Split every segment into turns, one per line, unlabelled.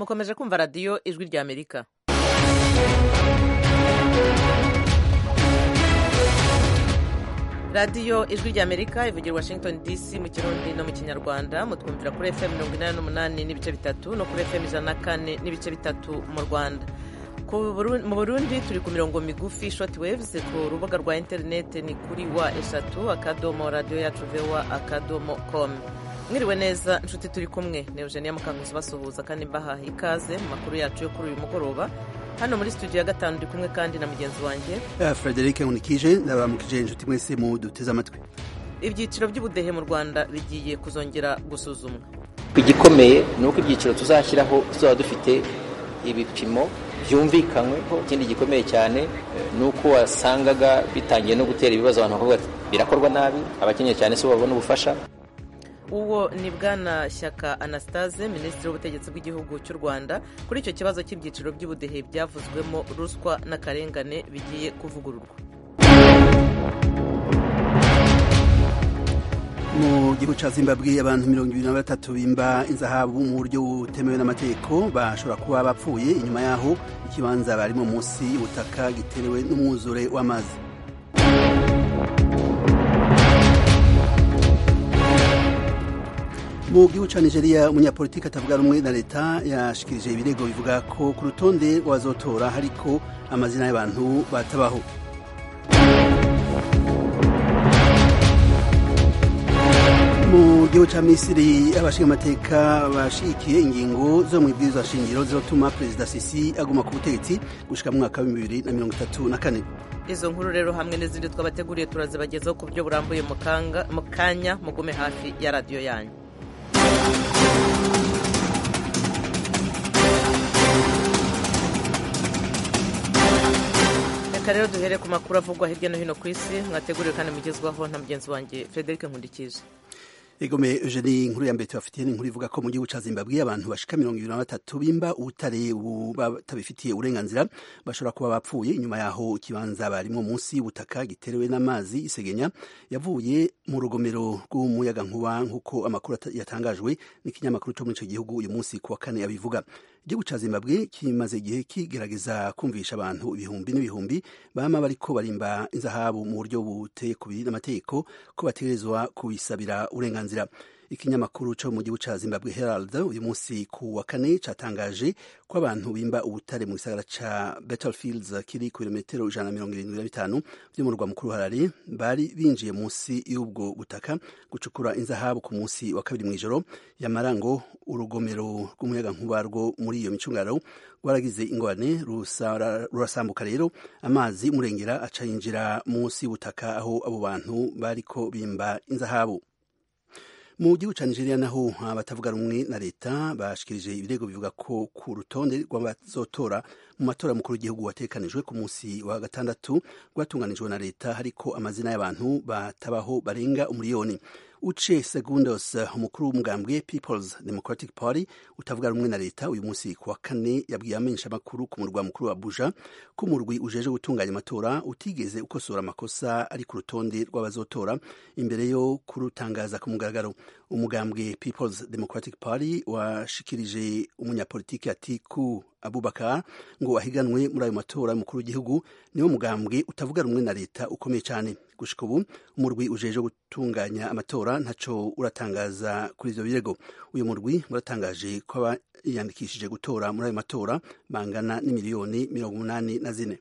mukomeje kumva radiyo ijwi rya amerika radiyo ijwi rya amerika ivugira washington dc mu kirundi no mu kinyarwanda mutwumvira kuri fm mirongo inani n'umunani n'ibice bitatu no kuri fm ijana na kane n'ibice bitatu mu rwanda mu burundi turi ku mirongo migufi short waves ku rubuga rwa interineti ni kuri wa eshatu akadomo radiyo yacu vewa akadomo com mwiriwe neza inshuti turi kumwe ni eugenia mukanguzi basuhuza kandi mbaha ikaze mu makuru yacu yo kuri uyu mugoroba hano muri studio ya gatanu ndi kumwe kandi na mugenzi wanjye
frederic nkunikije ndabaramukije inshuti mwese mu duteze amatwi
ibyiciro by'ubudehe mu rwanda bigiye kuzongera gusuzumwa
igikomeye ni uko ibyiciro tuzashyiraho tuzaba dufite ibipimo byumvikanyweho ikindi gikomeye cyane ni uko wasangaga bitangiye no gutera ibibazo abantu bakavuga ati birakorwa nabi abakeneye cyane si bo babona ubufasha
uwo ni bwana shyaka anastase minisitiri w'ubutegetsi bw'igihugu cy'u rwanda kuri icyo kibazo cy'ibyiciro by'ubudehe byavuzwemo ruswa n'akarengane bigiye kuvugururwa
mu gihugu cya zimbabwe abantu mirongo ibiri na batatu bimba inzahabu mu buryo butemewe n'amategeko bashobora kuba bapfuye inyuma y'aho ikibanza barimo munsi y'ubutaka giterewe n'umwuzure w'amazi mu gihugu cya nigeria umunyapolitiki atavuga rumwe na leta yashikirije ibirego bivuga ko ku rutonde rw'abazotora hariko amazina y'abantu batabaho mu gihugu cya misiri abashinga amateka bashigikiye ingingo zo mu ibwirizwa shingiro zizatuma perezida sisi aguma ku butegetsi gushika mu mwaka wa bibiri na mirongo itatu na kane
izo nkuru rero hamwe n'izindi twabateguriye turazibagezaho ku buryo burambuye mu kanya mugume hafi ya radiyo yanyu reka rero duhere ku makuru avugwa hirya no hino ku isi mwateguriwe kandi mugezwaho na mugenzi wanjye frederic nkundikije
egome eugenie inkuru ya mbere tubafitiye ni inkuru ivuga ko mu gihugu cya zimbabwe abantu bashika mirongo ibiri na batatu bimba ubutare batabifitiye uburenganzira bashobora kuba bapfuye inyuma yaho ikibanza barimo munsi y'ubutaka giterewe n'amazi isegenya yavuye mu rugomero rw'umuyagankuba nk'uko amakuru yatangajwe n'ikinyamakuru cyo muri icyo gihugu uyu munsi ku wa kane abivuga igihugu cya zimbabwe kimaze igihe kigerageza kumvisha abantu ibihumbi n'ibihumbi bama bariko barimba inzahabu mu buryo buteye kubiri n'amategeko ko bategerezwa kubisabira uburenganzira ikinyamakuru cyo mu gihugu cya zimbabwe herald uyu munsi ku wa kane cyatangaje ko abantu bimba ubutare mu gisagara ca battlefields kiri ku birometero ijana na mirongo irindwi na bitanu by'umurwa mukuru harare bari binjiye munsi y'ubwo butaka gucukura inzahabu ku munsi wa kabiri mw'ijoro yamara ngo urugomero rw'umuyagankuba rwo muri iyo micungararo rwaragize ingorane rurasambuka rero amazi murengera aca yinjira munsi y'ubutaka aho abo bantu bariko bimba inzahabu mu gihugu cya nigeria naho abatavuga rumwe na leta bashikirije ibirego bivuga ko ku rutonde rw'abazotora mu matora mukuru w'igihugu watekanijwe ku munsi wa gatandatu rwatunganijwe na leta hariko amazina y'abantu batabaho barenga umuriyoni uce segundos umukuru w'umugambwe peoples democratic party utavuga rumwe na leta uyu munsi ku wa kane yabwiye amenyesha amakuru ku murwa mukuru wa abuja ko umurwi ujeje gutunganya amatora utigeze ukosora amakosa ari ku rutonde rw'abazotora imbere yo kurutangaza ku mugaragaro umugambwe peoples democratic party washikirije umunyapolitiki atiku abubakar ngo ahiganwe muri ayo matora y'umukuru w'igihugu niwo mugambwe utavuga rumwe na leta ukomeye cyane gushika ubu umurwi ujeje gutunganya amatora ntaco uratangaza kuri ivyo birego uyu murwi uratangaje ko abayandikishije gutora muri ayo matora bangana n'imiliyoni mirongo umunani na zine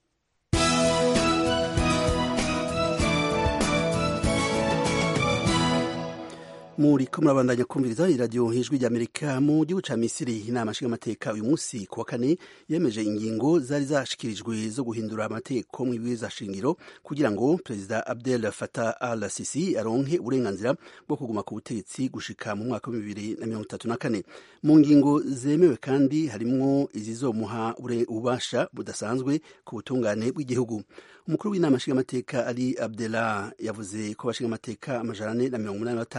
muri ko murabandanya kumviriza iradiyo hijwi ry'amerika mu gihugu ca misiri inama nshingamateka uyu munsi ku wa kane yemeje ingingo zari zashikirijwe zo guhindura amategeko mu ibwirizwa shingiro kugira ngo perezida abdel fatah al sisi aronke uburenganzira bwo kuguma ku butegetsi gushika mu mwaka wa bibiri na mirongo itatu na kane mu ngingo zemewe kandi harimwo izizomuha ububasha budasanzwe ku butungane bw'igihugu umukuru w'inama nshingamateka ali abdela yavuze ko abashingamateka amajana ane na mirongo umunani na batanu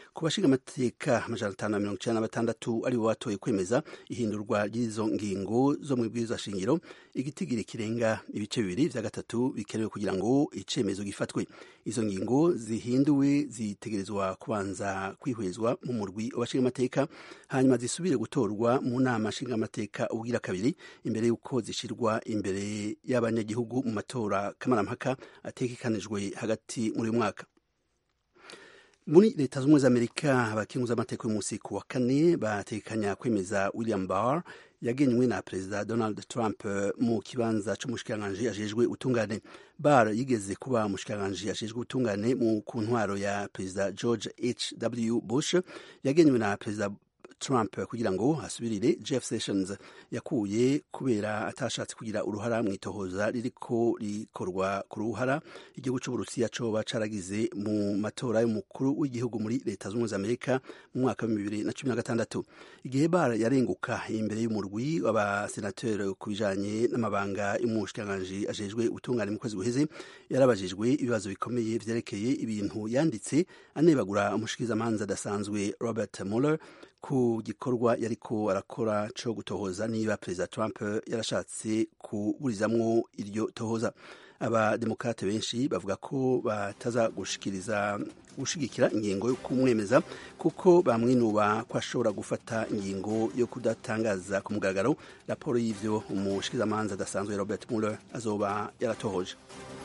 ku bashinga amateka amajana atanu na mirongo icenda na batandatu aribo batoye kwemeza ihindurwa ry'izo ngingo zo mu ibwirizwa shingiro igitigiri kirenga ibice bibiri vya gatatu bikenewe kugira ngo icemezo gifatwe izo ngingo zihinduwe zitegerezwa kubanza kwihwezwa mu murwi w'abashinga amateka hanyuma zisubire gutorwa mu nama nshinga amateka ubwira kabiri imbere y'uko zishirwa imbere y'abanyagihugu mu matora kamarampaka ategekanijwe hagati muri uyu mwaka muri leta z'ubumwe z'amerika abakinguza amateka y'umunsi ku wa kane batekanya kwemeza william barr yagenywe na perezida donald trump mu kibanza c'umushikiranganji ajejwe utungane bar yigeze kuba umushikiranganji ajejwe utungane mu ku ntwaro ya perezida george h w bush yagenywe na perezida Trump kugira ngo asubirire Jeff Sessions yakuye kubera atashatse kugira uruhara mu itohoza ririko rikorwa ku ruhara igihugu c'Uburusiya coba caragize mu matora y'umukuru w'igihugu muri leta z'ubumwe za Amerika mu mwaka wa bibiri na cumi na gatandatu igihe Barr yarenguka imbere y'umurwi w'abasenateri ku bijanye n'amabanga y'umushikiranganji ajejwe utungane mu kwezi guheze yarabajijwe ibibazo bikomeye vyerekeye ibintu yanditse anebagura umushikirizamanza adasanzwe Robert Mueller ku gikorwa yariko arakora co gutohoza niba perezida Trump yarashatse kuburizamwo iryo tohoza abademokrate benshi bavuga ko bataza gushikiriza gushigikira ingingo yo kumwemeza kuko bamwinuba ko ashobora gufata ingingo yo kudatangaza ku mugaragaro raporo y'ivyo umushikirizamanza adasanzwe Robert Mueller azoba yaratohoje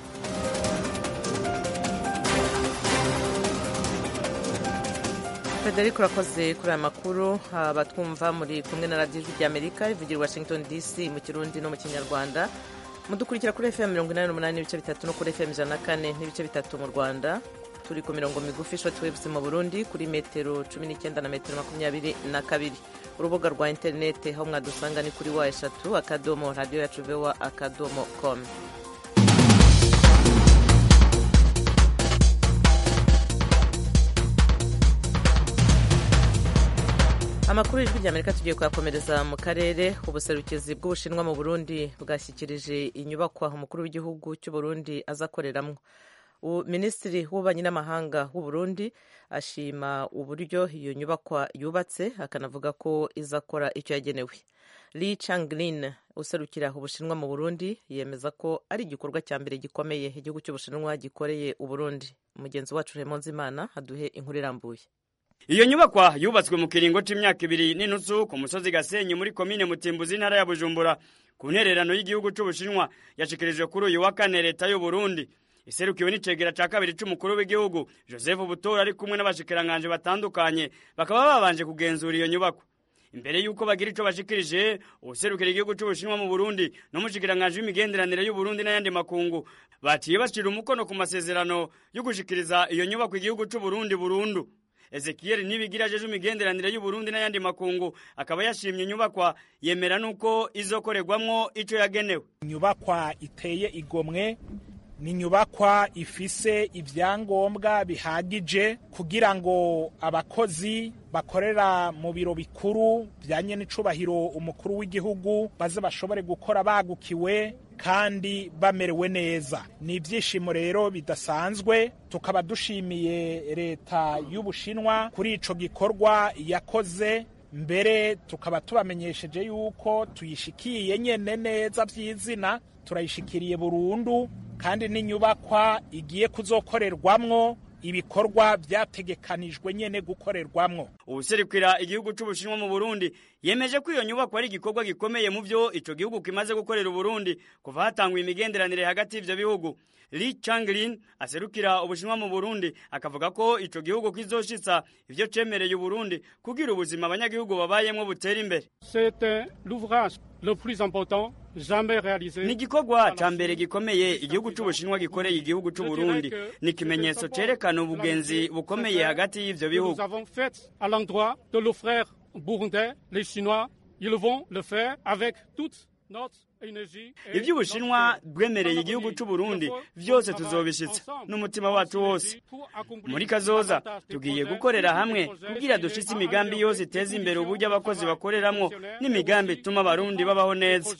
frederic urakoze kuri aya makuru abatwumva muri kumwe na radiyo ijwi ry'amerika ivugira washington dc mu kirundi no mu kinyarwanda mudukurikira kuri fm mirongo inani n'umunani n'ibice bitatu no kuri fm ijana na kane n'ibice bitatu mu rwanda turi ku mirongo migufi shoti webusi mu burundi kuri metero cumi n'icyenda na metero makumyabiri na kabiri urubuga rwa interinete aho mwadusanga ni kuri wa eshatu akadomo radiyo yacu vewa akadomo komu amakuru y'ijwi ry'amerika tugiye kuyakomereza mu karere ubuserukizi bw'ubushinwa mu burundi bwashyikirije inyubakwa umukuru w'igihugu cy'u burundi azakoreramo minisitiri w'ububanyi n'amahanga w'u burundi ashima uburyo iyo nyubakwa yubatse akanavuga ko izakora icyo yagenewe li changlin userukira ubushinwa mu burundi yemeza ko ari igikorwa cya mbere gikomeye igihugu cy'ubushinwa gikoreye uburundi mugenzi wacu Raymond Zimana aduhe inkuru irambuye
iyo nyubakwa yubatswe mu kiringo c'imyaka ibiri n'inusu ku musozi gasenyi muri komine mutimbuzi intara ya bujumbura ku ntererano y'igihugu c'ubushinwa yashikirijwe kuri uyu wa kane leta y'u burundi iserukiwe n'icegera ca kabiri c'umukuru w'igihugu joseph butora ari kumwe n'abashikiranganje batandukanye bakaba babanje kugenzura iyo nyubakwa imbere y'uko bagira ico bashikirije uwuserukira igihugu c'ubushinwa mu burundi n'umushikiranganje w'imigenderanire y'uburundi n'ayandi makungu baciye bashira umukono ku masezerano yo gushikiriza iyo nyubakwa igihugu c'uburundi burundu Ezekiel Nibigira ajeje imigenderanire y'u Burundi n'ayandi makungu akaba yashimye inyubakwa yemera nuko izokorerwamwo ico yagenewe.
Inyubakwa iteye igomwe ni inyubakwa ifise ibyangombwa bihagije kugira ngo abakozi bakorera mu biro bikuru byanye n'icubahiro umukuru w'igihugu baze bashobore gukora bagukiwe kandi bamerewe neza ni ibyishimo rero bidasanzwe tukaba dushimiye leta y'ubushinwa kuri ico gikorwa yakoze mbere tukaba tubamenyesheje yuko tuyishikiye nyene neza vy'izina turayishikiriye burundu kandi n'inyubakwa igiye kuzokorerwamwo ibikorwa byategekanijwe nyene gukorerwamwo
ubuserukira igihugu c'ubushinwa mu burundi yemeje ko iyo nyubako ari igikorwa gikomeye mu vyo ico gihugu kimaze gukorera uburundi kuva hatangwa imigenderanire hagati y'ivyo bihugu li changlin aserukira ubushinwa mu burundi akavuga ko ico gihugu kizoshitsa ivyo cemereye uburundi kugira ubuzima abanyagihugu babayemwo butera imbere
le plus important jamais réalisé.
Ni igikorwa ca mbere gikomeye igihugu c'ubushinwa gikoreye igihugu c'uburundi ni ikimenyetso cerekana ubugenzi bukomeye hagati y'ivyo bihugu.
Nous avons fait à l'endroit de nos frères burundais, les Chinois, ils vont le faire avec toute notre
ivyo ubushinwa bwemereye igihugu c'uburundi vyose tuzobishitsa n'umutima wacu wose muri kazoza tugiye gukorera hamwe kugira dushitse imigambi yose iteza imbere uburyo abakozi bakoreramwo n'imigambi ituma abarundi babaho neza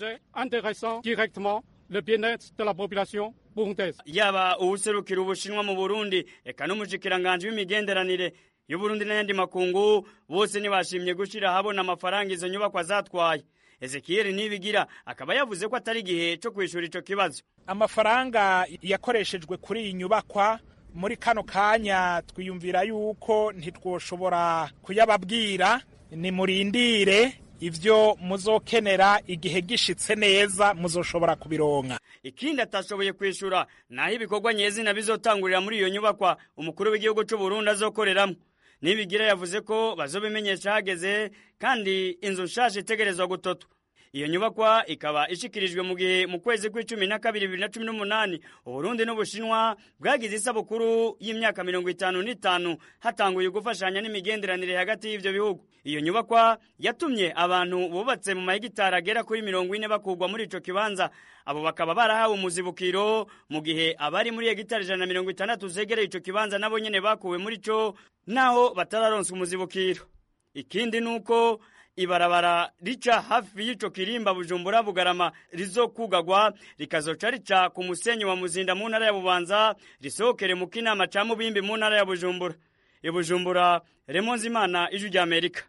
le bien-être de la population burundaise.
yaba uwuserukira ubushinwa mu burundi eka n'umushikiranganje w'imigenderanire y'uburundi n'ayandi makungu bose ntibashimye gushyira ahabona amafaranga izo nyubakwa zatwaye ezekiyeli nibigira akaba yavuze ko atari igihe cyo kwishyura icyo kibazo
amafaranga yakoreshejwe kuri iyi nyubakwa muri kano kanya twiyumvira yuko ntitwoshobora kuyababwira nimurindire ibyo muzokenera igihe gishitse neza muzoshobora kubironka
ikindi atashoboye kwishyura naho ibikorwa nyezina bizotangurira muri iyo nyubakwa umukuru w'igihugu cy'u Burundi azokoreramo nibigira yavuze ko bazobimenyesha hageze kandi inzu nshaje itegerezwa gutotwa iyo nyubakwa ikaba ishikirijwe mu gihe mu kwezi kw'icumi na kabiri bibiri na cumi n'umunani uburundi n'ubushinwa bwagize isabukuru y'imyaka mirongo itanu n'itanu hatanguye gufashanya n'imigenderanire hagati y'ivyo bihugu iyo nyubakwa yatumye abantu bubatse mu mahegitari agera kuri mirongo ine bakurwa muri ico kibanza abo bakaba barahawe umuzibukiro mu gihe abari muri hegitari ijana na mirongo itandatu zegereye ico kibanza nabo nyene bakuwe muri co naho batararonswa umuzibukiro ikindi nuko ibarabara rica hafi y'ico kirimba bujumbura bugarama rizokugagwa rikazoca rica ku musenyi wa muzinda mu ntara ya bubanza risohokere mu kinama ca mubimbi mu ntara ya bujumbura ibujumbura remonze imana ijwi rya amerika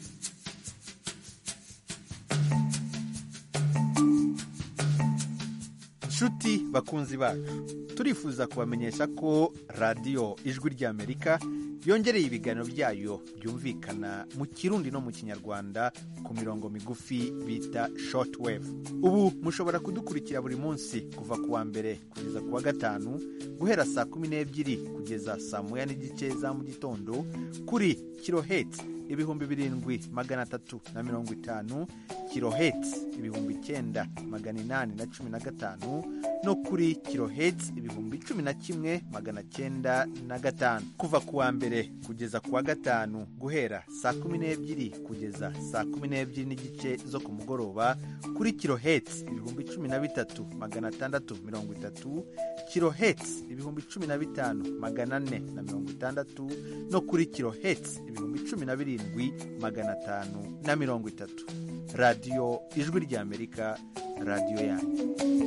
nshuti bakunzi bacu turifuza kubamenyesha ko radiyo ijwi ry'amerika yongereye ibiganiro byayo byumvikana mu kirundi no mu kinyarwanda ku mirongo migufi bita shortwave ubu mushobora kudukurikira buri munsi kuva ku wa mbere kugeza ku wa gatanu guhera saa kumi n'ebyiri kugeza saa moya n'igice za mu gitondo kuri kiloheti ibihumbi birindwi magana atatu na mirongo itanu kiloheti ibihumbi icyenda magana inani na cumi na gatanu no kuri kiloheti ibihumbi cumi na kimwe magana cyenda na gatanu kuva ku wa mbere kugeza ku wa gatanu guhera saa kumi n'ebyiri kugeza saa kumi n'ebyiri n'igice zo ku mugoroba kuri kiloheti ibihumbi cumi na bitatu magana atandatu mirongo itatu kiloheti ibihumbi cumi na bitanu magana ane na mirongo itandatu no kuri kiloheti ibihumbi cumi na birindwi magana atanu na mirongo itatu radiyo ijwi ry'amerika radiyo yanyu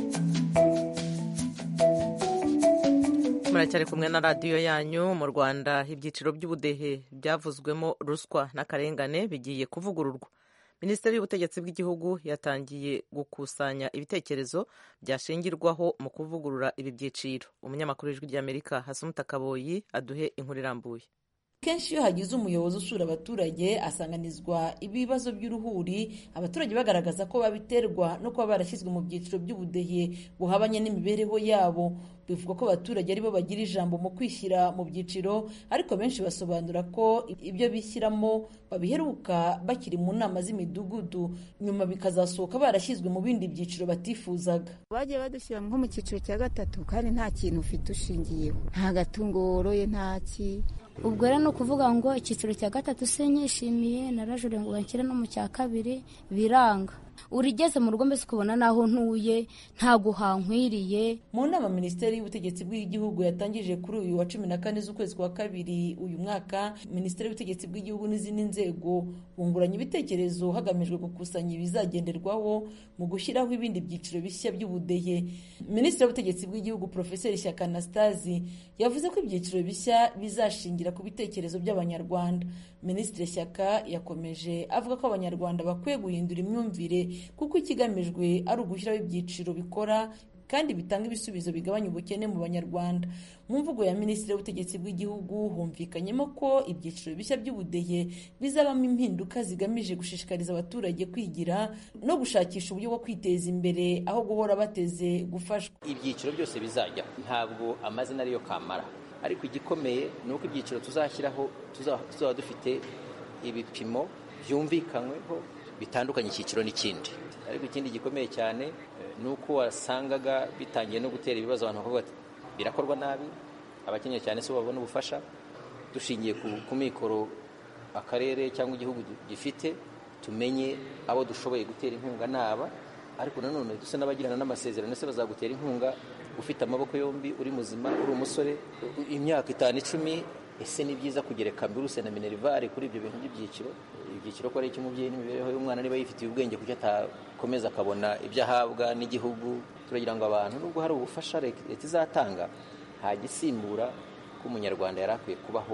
muracyari kumwe na radiyo yanyu mu rwanda ibyiciro by'ubudehe byavuzwemo ruswa n'akarengane bigiye kuvugururwa minisiteri y'ubutegetsi bw'igihugu yatangiye gukusanya ibitekerezo byashingirwaho mu kuvugurura ibi byiciro umunyamakuru w'ijwi ry'amerika hasumuta kaboyi aduhe inkuru irambuye
kenshi iyo hagize umuyobozi usura abaturage asanganizwa ibibazo by'uruhuri abaturage bagaragaza ko babiterwa no kuba barashyizwe mu byiciro by'ubudehe buhabanye n'imibereho yabo bivugwa ko abaturage aribo bagira ijambo mu kwishyira mu byiciro ariko benshi basobanura ko ibyo bishyiramo babiheruka bakiri mu nama z'imidugudu nyuma bikazasohoka barashyizwe mu bindi byiciro batifuzaga
bagiye badushyira nko mu cyiciro cya gatatu kandi nta kintu ufite ushingiyeho nta gatungo woroye nta ki
ubwo rero ni ukuvuga ngo icyiciro cya gatatu sinyishimiye narajure ngo banshyire no mu cya kabiri biranga urigeze mu rugo mbese ukabona n'aho ntuye ntabwo hankwiriye
mu nama minisiteri y'ubutegetsi bw'igihugu yatangije kuri uyu wa cumi na kane z'ukwezi kwa kabiri uyu mwaka minisiteri y'ubutegetsi bw'igihugu n'izindi nzego bunguranye ibitekerezo hagamijwe gukusanya ibizagenderwaho mu gushyiraho ibindi byiciro bishya by'ubudehe minisitiri w'ubutegetsi bw'igihugu porofeseri shyaka anastasi yavuze ko ibyiciro bishya bizashingira ku bitekerezo by'abanyarwanda minisitiri shyaka yakomeje avuga ko abanyarwanda bakwiye guhindura imyumvire kuko ikigamijwe ari ugushyiraho ibyiciro bikora kandi bitanga ibisubizo bigabanya ubukene mu banyarwanda mu mvugo ya minisitiri w'ubutegetsi bw'igihugu humvikanyemo ko ibyiciro bishya by'ubudehe bizabamo impinduka zigamije gushishikariza abaturage kwigira no gushakisha uburyo bwo kwiteza imbere aho guhora bateze gufashwa
ibyiciro byose bizajya ntabwo amazina ariyo kamara ariko igikomeye ni uko ibyiciro tuzashyiraho tuzaba dufite ibipimo byumvikanyweho bitandukanye icyiciro n'ikindi ariko ikindi gikomeye cyane ni uko wasangaga bitangiye no gutera ibibazo abantu bakavuga ati birakorwa nabi abakeneye cyane si bo babona ubufasha dushingiye ku mikoro akarere cyangwa igihugu gifite tumenye abo dushoboye gutera inkunga naba ariko nanone dusa n'abagirana n'amasezerano ese bazagutera inkunga ufite amaboko yombi uri muzima uri umusore imyaka itanu icumi ese ni byiza kugereka mbiruse na minerivare kuri ibyo bintu by'ibyiciro ibyiciro ko ari icy'umubyeyi n'imibereho y'umwana niba yifitiye ubwenge kuko atakomeza akabona ibyo ahabwa n'igihugu turagira ngo abantu nubwo hari ubufasha leta izatanga nta gisimbura ko umunyarwanda yari akwiye kubaho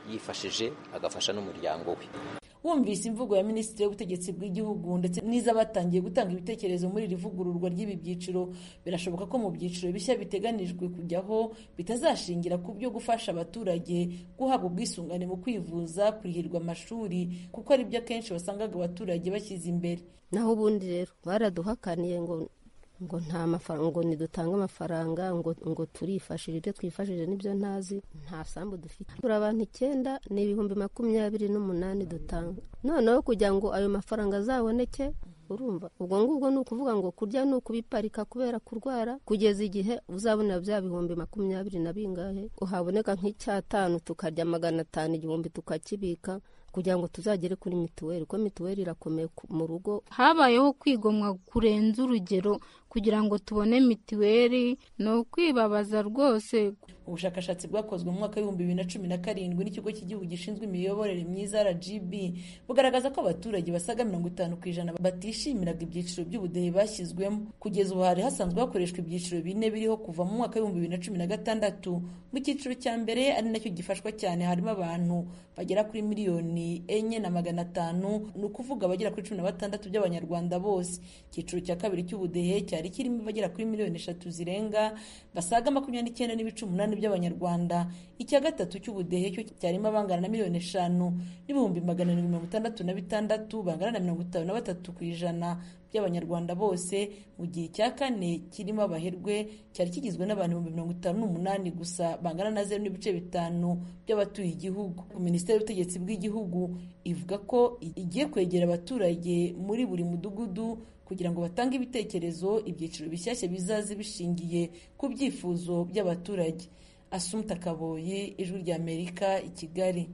yifashije agafasha n'umuryango we
wumvise imvugo ya minisitiri w'ubutegetsi bw'igihugu ndetse n'iz'abatangiye gutanga ibitekerezo muri iri vugururwa ry'ibi byiciro birashoboka ko mu byiciro bishya biteganijwe kujyaho bitazashingira ku byo gufasha abaturage guhabwa ubwisungane mu kwivuza kurihirwa amashuri kuko ari byo akenshi wasangaga abaturage bashyize imbere
naho ubundi rero baraduhakaniye ngo ngo nta mafaranga ngo ntidutange amafaranga ngo ngo turifashije ibyo twifashije n'ibyo ntazi nta sambu dufite turi abantu icyenda ni ibihumbi makumyabiri n'umunani dutanga noneho kugira ngo ayo mafaranga azaboneke urumva ubwo ngubwo ni ukuvuga ngo kurya ni ukubiparika kubera kurwara kugeza igihe uzabonera bya bihumbi makumyabiri na bingahe uhaboneka nk'icyatanu tukarya magana atanu igihumbi tukakibika kugira ngo tuzagere kuri mituweli kuko mituweli irakomeye mu rugo
habayeho kwigomwa kurenza urugero kugira ngo tubone mituweli ni ukwibabaza rwose
ubushakashatsi bwakozwe mu mwaka w'ibihumbi bibiri na cumi na karindwi n'ikigo cy'igihugu gishinzwe imiyoborere myiza rgb bugaragaza ko abaturage basaga mirongo itanu ku ijana batishimiraga ibyiciro by'ubudehe bashyizwemo kugeza ubu hari hasanzwe hakoreshwa ibyiciro bine biriho kuva mu mwaka w'ibihumbi bibiri na cumi na gatandatu mu cyiciro cya mbere ari nacyo gifashwa cyane harimo abantu bagera kuri miliyoni enye na magana atanu ni ukuvuga abagera kuri cumi na batandatu by'abanyarwanda bose icyiciro cya kabiri cy'ubudehe cyari kirimo abagera kuri miliyoni eshatu zirenga basaga makumyabiri n'icyenda n'ibice umunani by'abanyarwanda icya gatatu cy'ubudehe cyo cyarimo abangana na miliyoni eshanu n'ibihumbi magana arindwi mirongo itandatu na bitandatu bangana na mirongo itanu na batatu ku ijana by'abanyarwanda bose mu gihe cya kane kirimo abaherwe cyari kigizwe n'abantu ibihumbi mirongo itanu n'umunani gusa bangana na zeru n'ibice bitanu by'abatuye igihugu minisiteri y'ubutegetsi bw'igihugu ivuga ko igiye kwegera abaturage muri buri mudugudu kugira ngo batange ibitekerezo ibyiciro bishyashya bizaze bishingiye ku byifuzo by'abaturage asumta kaboye ijwi ry'amerika i kigali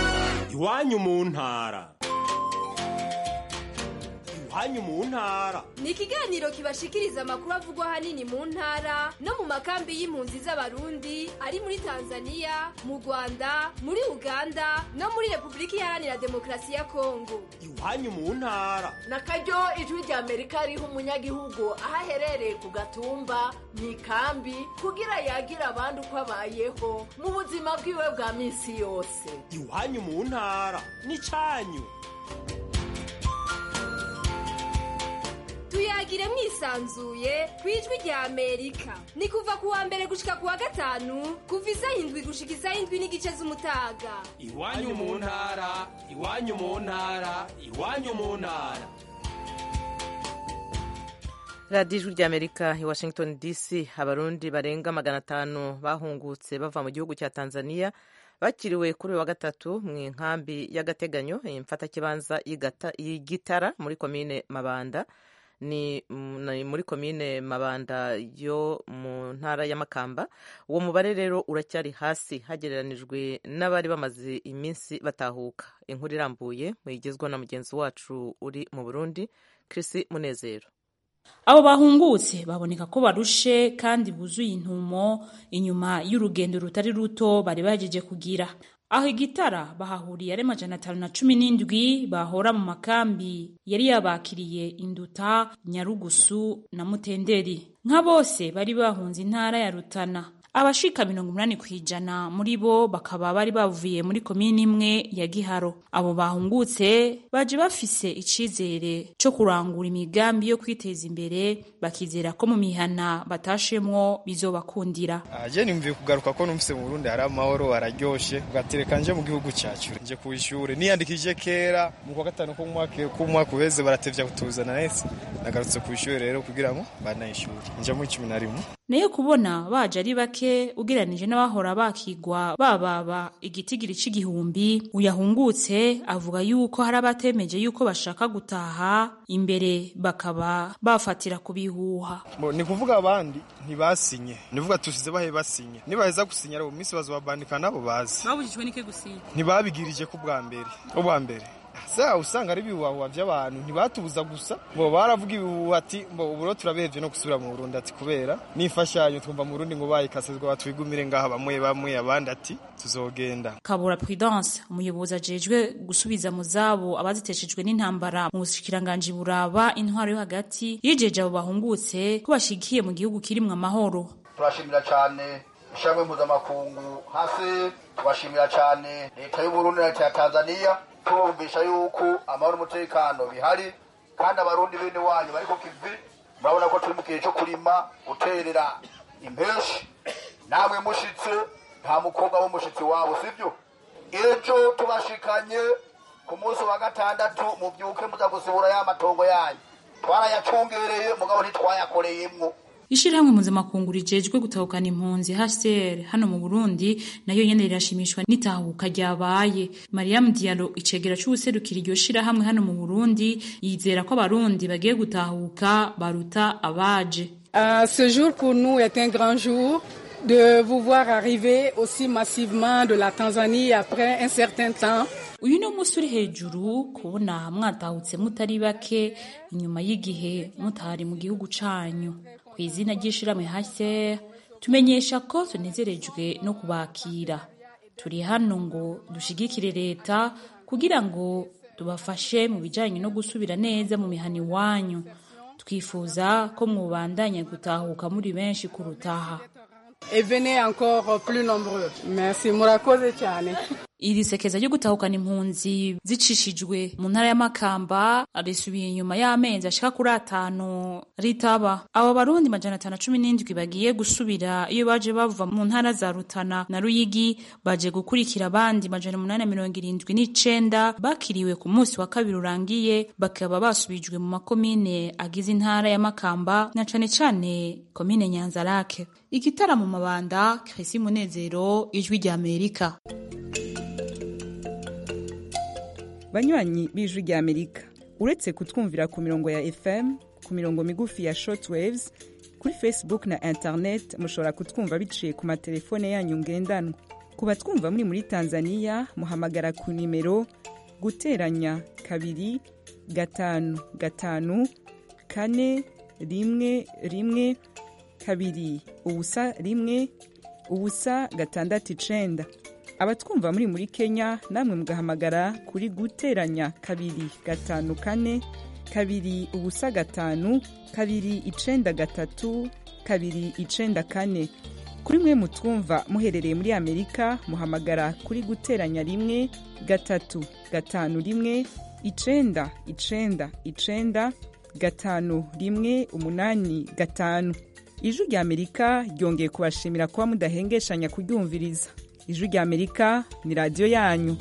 iwanyu mu ntara iwanyu mu ntara
ni ikiganiro kibashikiriza amakuru avugwa ahanini mu ntara no mu makambi y'impunzi z'abarundi ari muri tanzania mu rwanda muri uganda no muri repubulika iharanira demokarasi ya kongo
iwanyu mu ntara
na karyo ijwi rya amerika riha umunyagihugu aho aherereye ku gatumba mu ikambi kugira yagire abandi uko abayeho mu buzima bwiwe bwa minsi yose
iwanyu mu ntara ni cyanyu
tuyagire mwisanzuye ku ijwi rya amerika ni kuva ku wa mbere gushika ku wa gatanu kuva isaha indwi gushika isaha indwi n'igice z'umutaga
iwanyu mu ntara iwanyu mu ntara iwanyu mu ntara
radiyo ijwi ry'amerika i washington dc abarundi barenga magana atanu bahungutse bava mu gihugu cya tanzania bakiriwe kuri uyu wa gatatu mu nkambi y'agateganyo imfatakibanza y'igitara muri komine mabanda ni muri komine mabanda yo mu ntara ya makamba uwo mubare rero uracyari hasi hagereranijwe n'abari bamaze iminsi batahuka inkuru irambuye muyigezwa na mugenzi wacu uri mu burundi Chris munezero
abo bahungutse baboneka ko barushe kandi buzuye intumo inyuma y'urugendo rutari ruto bari bagejeje kugira aho igitara bahahuriye ari majana atanu na cumi n'indwi bahora mu makambi yari yabakiriye induta nyarugusu na mutenderi nka bose bari bahunze intara ya rutana abashika mirongo umunani ku ijana muri bo bakaba bari bavuye muri komini imwe ya giharo abo bahungutse baje bafise icizere co kurangura imigambi yo kwiteza imbere bakizera ko mu mihana batashemwo bizobakundira
aje nimvuye kugaruka ko numvise mu Burundi hari amahoro araryoshe ugatereka nje mu gihugu cyacu nje ku ishure niyandikije kera mu kwa gatanu k'umwaka k'umwaka uheze baratevya kutuzana nese nagarutse ku ishure rero kugira ngo banayishure nje mu cumi na rimwe
nayo kubona baje ari bake ugereranije n'abahora bakigwa bababa igitigiri c'igihumbi uyahungutse avuga yuko hari abatemeje yuko bashaka gutaha imbere bakaba bafatira ku bihuha
ni kuvuga abandi ntibasinye ni kuvuga tusize bahe basinye nibaheza gusinya rero minsi bazobandika nabo bazi
babujijwe n'ike gusinya
ntibabigirije ko bwa mbere ubwa mbere sa usanga ari ibihuhahuha by'abantu ntibatubuza gusa bo baravuga ibihuha ati mbo uburo turabehevye no gusubira mu Burundi ati kubera n'imfashanyo twumva mu Burundi ngo bayikasezwa batwigumire ngaha bamwe bamwe abandi ati tuzogenda
Kabura Prudence umuyobozi ajejwe gusubiza mu zabo abaziteshejwe n'intambara mu bushikiranganje buraba intwaro yo hagati yijeje abo bahungutse ko bashigikiye mu gihugu kirimwe amahoro
turashimira cyane ishyirahamwe mpuzamakungu hasi tubashimira cyane leta y'uburundi na leta ya tanzania tubumvisha yuko amahoro n'umutekano bihari kandi abarundi bene wanyu bari ku kivi murabona ko turi mu gihe cyo kurima guterera impeshi namwe mushitse nta mukobwa w'umushitsi wabo sibyo ejo tubashikanye ku munsi wa gatandatu mubyuke muza gusubura ya matongo yanyu twarayacungereye mugabo ntitwayakoreyemwo
ishirahamwe mpuzamakungu rijejwe gutahukana impunzi HCR hano mu Burundi nayo nyene rirashimishwa n'itahuka ryabaye Mariam Diallo icegera c'ubuserukira iryo shirahamwe hano mu Burundi yizera ko abarundi bagiye gutahuka baruta abaje
Uh, ce jour pour nous est un grand jour de vous voir arriver aussi massivement de la Tanzanie après un certain temps.
uyu ni umunsi uri hejuru kubona mwatahutse mutari bake inyuma y'igihe mutari mu gihugu canyu ku izina ry'ishirahamwe HCR tumenyesha ko tunezerejwe no kubakira turi hano ngo dushigikire leta kugira ngo tubafashe mu bijanye no gusubira neza mu mihana iwanyu twifuza ko mwubandanya gutahuka muri benshi kurutaha
Et venez encore plus nombreux. Merci, murakoze cyane.
iri sekeza ryo gutahukana impunzi zicishijwe mu ntara y'amakamba risubiye inyuma y'amezi ashika kuri atanu ritaba abo barundi majana atanu cumi n'indwi bagiye gusubira iyo baje bava mu ntara za rutana na ruyigi baje gukurikira abandi majana umunani mirongo irindwi n'icenda bakiriwe ku munsi wa kabiri urangiye bakaba basubijwe mu makomine agize intara y'amakamba na cane cane komine nyanzarake igitara mu mabanda krisi munezero ijwi rya amerika
banywanyi b'ijwi rya amerika uretse kutwumvira ku mirongo ya fm ku mirongo migufi ya shortwaves kuri facebook na internet mushobora kutwumva biciye ku matelefone yanyu ngendanwa ku batwumva muri muri tanzania muhamagara ku nimero guteranya kabiri gatanu gatanu kane rimwe rimwe kabiri ubusa rimwe ubusa gatandatu icenda abatwumva muri muri kenya namwe mugahamagara kuri guteranya kabiri gatanu kane kabiri ubusa gatanu kabiri icenda gatatu kabiri icenda kane kuri mwe mutwumva muherereye muri amerika muhamagara kuri guteranya rimwe gatatu gatanu rimwe icenda icenda icenda gatanu rimwe umunani gatanu ijwi rya amerika ryongeye kubashimira kuba mudahengeshanya kuryumviriza ijwi rya amerika ni radiyo yanyu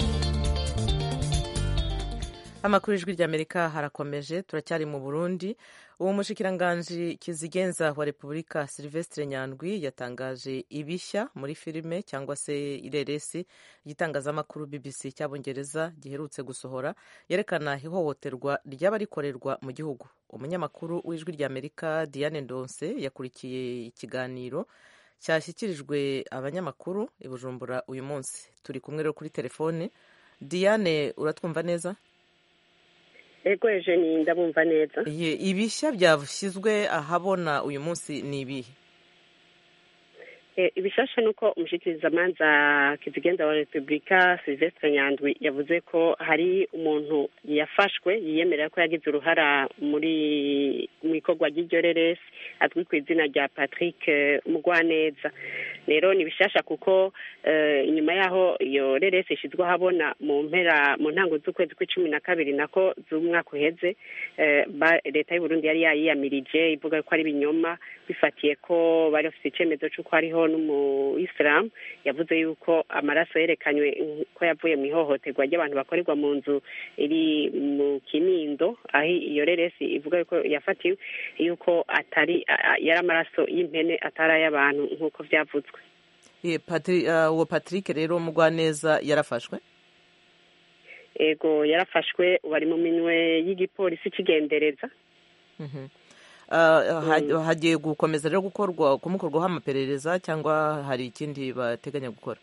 amakuru y'ijwi ry'amerika harakomeje turacyari mu burundi uwo mushikiranganji kizigenza wa repubulika silvestre nyandwi yatangaje ibishya muri filime cyangwa se ireresi igitangazamakuru bbc cy'abongereza giherutse gusohora yerekana ihohoterwa ryaba rikorerwa mu gihugu umunyamakuru w'ijwi ry'amerika diane ndonse yakurikiye ikiganiro cyashyikirijwe abanyamakuru i bujumbura uyu munsi turi kumwe rero kuri telefone diane uratwumva neza
ego eugenie ndabumva neza
ibishya byashyizwe ahabona uyu munsi ni ibihe
ibishasha ni uko umushyikirizamanza kizigenza wa repubulika silvestre nyandwi yavuze ko hari umuntu yafashwe yiyemerera ko yagize uruhara muri mu ikorwa ry'iryo reresi azwi ku izina rya patrick mugwaneza rero ni bishasha kuko inyuma y'aho iyo reresi ishyizwe ahabona mu mpera mu ntango z'ukwezi kw'icumi na kabiri nako z'umwaka uheze leta y'uburundi yari yayiyamirije ivuga ko ari ibinyoma bifatiye ko bari bafite icyemezo cy'uko hariho n'umuyisilamu yavuze yuko amaraso yerekanywe ko yavuye mu ihohoterwa ry'abantu bakorerwa mu nzu iri mu kinindo aho iyo reresi ivuga yuko yafatiwe yuko atari yari amaraso y'impene atari ay'abantu nk'uko byavuzwe
uwo patrick rero mugwaneza yarafashwe
ego yarafashwe bari mu minwe y'igipolisi kigendereza
hagiye gukomeza rero gukorwa kumukorwaho amaperereza cyangwa hari ikindi bateganya gukora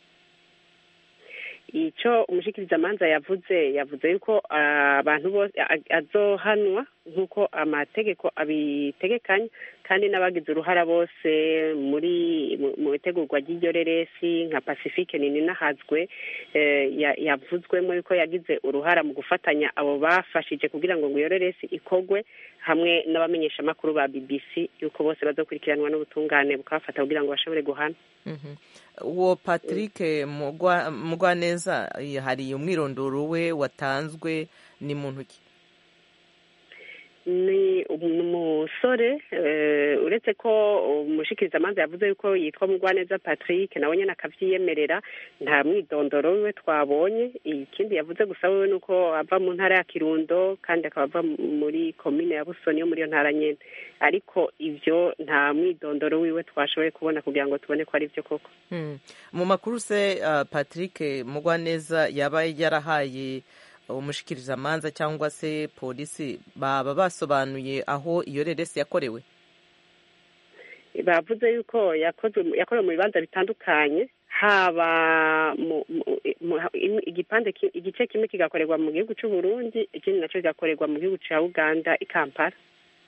icyo umushyikirizamanza yavuze yavuze yuko abantu bose azohanwa nk'uko amategeko abitegekanya kandi n'abagize uruhara bose muri mu itegurwa ry'iryo reresi nka pacifique nini nahazwe yavuzwemo yuko yagize uruhara mu gufatanya abo bafashije kugira ngo ngo iyo reresi ikogwe hamwe n'abamenyeshamakuru ba bbc yuko bose bazakurikiranwa n'ubutungane bukabafata kugira ngo bashobore guhana
uwo patrick mugwaneza hari umwirondoro we watanzwe ni muntu ki
ni umusore uretse ko umushikirizamanza yavuze yuko yitwa mugwaneza patrick nawe nyine akabyiyemerera nta mwidondoro wiwe twabonye ikindi yavuze gusa we ni uko ava mu ntara ya kirundo kandi akaba ava muri komine ya busoni yo muri iyo ntara nyine ariko ibyo nta mwidondoro wiwe twashoboye kubona kugira ngo tubone ko ari byo koko
mu makuru se patrick mugwaneza yaba yarahaye umushikirizamanza cyangwa se polisi baba basobanuye aho iyo reresi yakorewe
bavuze yuko yakorewe mu bibanza bitandukanye haba igipande igice kimwe kigakorerwa mu gihugu cy'u Burundi ikindi nacyo kigakorerwa mu gihugu cya uganda i kampala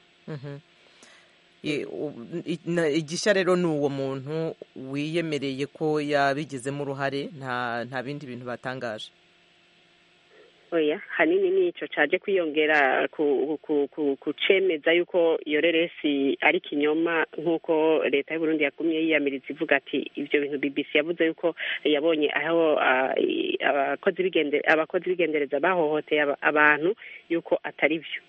igishya rero ni uwo muntu wiyemereye ko yabigizemo uruhare nta bindi bintu batangaje
oya hanini nico caje kwiyongera ku cemeza yuko iyo reresi ari kinyoma nk'uko leta y'u Burundi yagumye yiyamiriza ivuga ati ivyo bintu BBC yavuze yuko yabonye aho abakozi b'igende abakozi b'igendereza bahohoteye abantu yuko atari vyo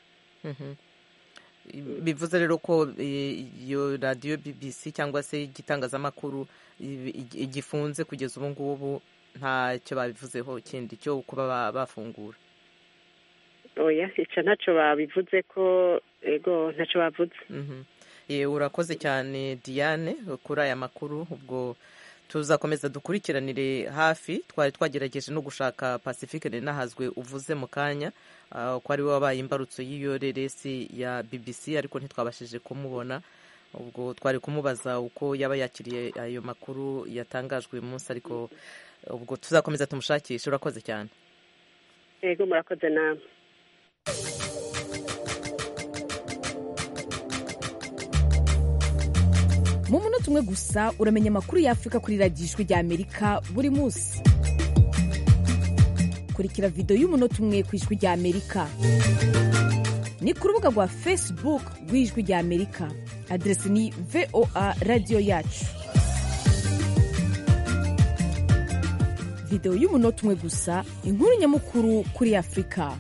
bivuze rero ko iyo radiyo BBC cyangwa se igitangazamakuru gifunze kugeza ubu ngubu ntacyo babivuzeho kindi cyo kuba bafungura
oya icyo ntacyo babivuze ko ego ntacyo bavuze
urakoze cyane diane kuri aya makuru ubwo tuzakomeza dukurikiranire hafi twari twagerageje no gushaka pacifique nahazwe uvuze mu kanya ko ari we wabaye imbarutso y'iyo reresi ya bbc ariko ntitwabashije kumubona ubwo twari kumubaza uko yaba yakiriye ayo makuru yatangajwe uyu munsi ariko ubwo tuzakomeza tumushakishe urakoze cyane
yego murakoze nawe
mu munota umwe gusa uramenya amakuru y'afurika kuri radiyo ijwi rya amerika buri munsi kurikira videwo y'umunota umwe ku ijwi rya amerika ni ku rubuga rwa facebook rw'ijwi rya amerika aderesi ni voa radiyo yacu videwo y'umunota umwe gusa inkuru nyamukuru kuri afurika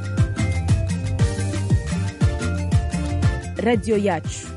radiyo yacu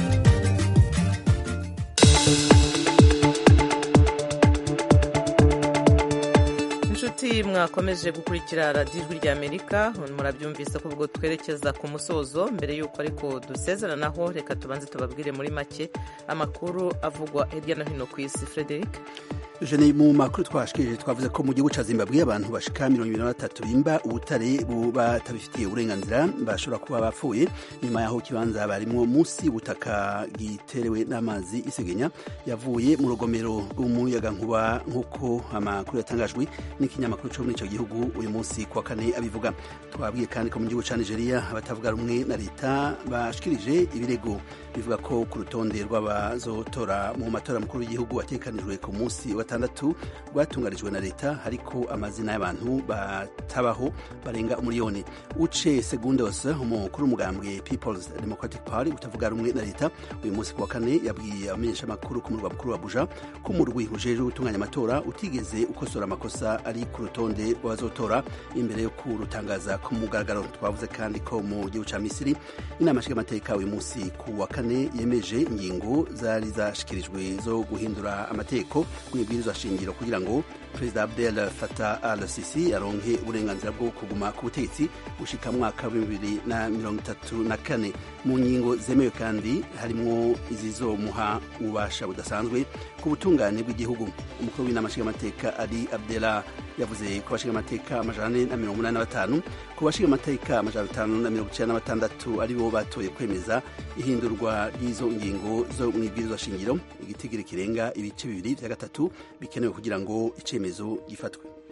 inshuti mwakomeje gukurikira radiyo ijwi rya amerika murabyumvise ko ubwo twerekeza ku musozo mbere y'uko ariko dusezeranaho reka tubanze tubabwire muri make amakuru avugwa hirya no hino ku isi frederic
jene mu makuru twashikirije twavuze ko mu gihugu ca zimbabwe abantu bashika mirongo ibiri na batatu bimba ubutare batabifitiye uburenganzira bashobora kuba bapfuye nyuma yaho ikibanza barimwo munsi ubutaka giterewe n'amazi isegenya yavuye mu rugomero rw'umuyagankuba nk'uko amakuru yatangajwe n'ikinyamakuru co muri ico gihugu uyu munsi kuwa kane abivuga twabwiye kandi ko mu gihugu ca nigeria abatavuga rumwe na leta bashikirije ibirego bivuga ko ku rutonde rw'abazotora mu matora mukuru w'igihugu atekanijwe ku munsi wa gatandatu rwatunganijwe na leta ariko amazina y'abantu batabaho barenga umuriyoni uce segundos umukuru w'umugambwe peoples democratic party utavuga rumwe na leta uyu munsi ku wa kane yabwiye abamenyeshamakuru ku murwa mukuru wa buja ko umurwi ujejwe gutunganya amatora utigeze ukosora amakosa ari ku rutonde rw'abazotora imbere yo kurutangaza ku mugaragaro twavuze kandi ko mu gihugu ca misiri inama nshingamateka uyu munsi ku wa kane yemeje ingingo zari zashikirijwe zo guhindura amategeko mwibwirizwa shingiro kugira ngo perezida abdel fatah al sisi aronke uburenganzira bwo kuguma ku butegetsi gushika mwaka wa bibiri na mirongo itatu na kane mu ngingo zemewe kandi harimwo izizomuha ububasha budasanzwe ku butungane bw'igihugu umukuru w'inama nshingamateka ali abdela yavuze ku bashingamateka amajana ane na mirongo umunani na batanu ku bashingamateka amajana atanu na mirongo icyenda na batandatu ari bo batoye kwemeza ihindurwa ry'izo ngingo zo mu ibwirizwa shingiro igitigiri kirenga ibice bibiri vya gatatu bikenewe kugira ngo icemezo gifatwe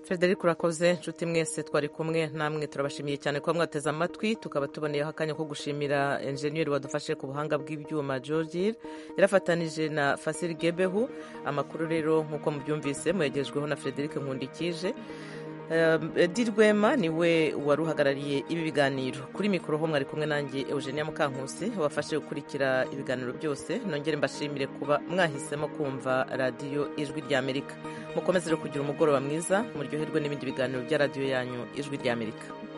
frederic urakoze inshuti mwese twari kumwe namwe turabashimiye cyane kuba mwateze amatwi tukaba tuboneyeho akanya ko gushimira enjeniyeri wadufashe ku buhanga bw'ibyuma georgir yarafatanije na fasiri gebehu amakuru rero nk'uko mubyumvise muyagejweho na frederic nkundikije edi rwema niwe wari uhagarariye ibi biganiro kuri mikoro ho mwari kumwe nanjye eugenia mukankusi wafashe gukurikira ibiganiro byose nongere mbashimire kuba mwahisemo kumva radiyo ijwi ry'amerika mukomeze rero kugira umugoroba mwiza muryoherwe n'ibindi biganiro bya radiyo yanyu ijwi ry'amerika